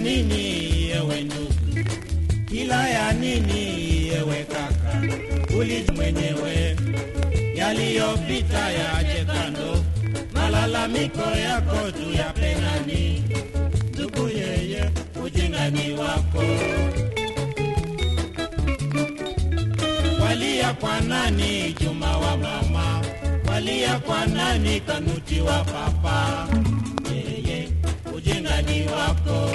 nini yewe ndugu, kila ya nini yewe kaka, uli mwenyewe yaliyopita yache kando, malalamiko yako tu ya penani, ndugu yeye, ujingani wako walia kwa nani, Juma wa mama, walia kwa nani, Kanuti wa papa, yeye ujingani wako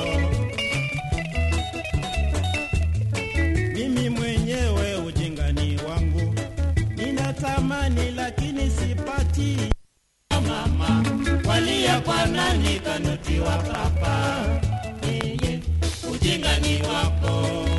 mimi mwenyewe ujingani wangu ninatamani, lakini sipati. Mama walia kwa nani, Kanuti wa papa, yeye ujingani wako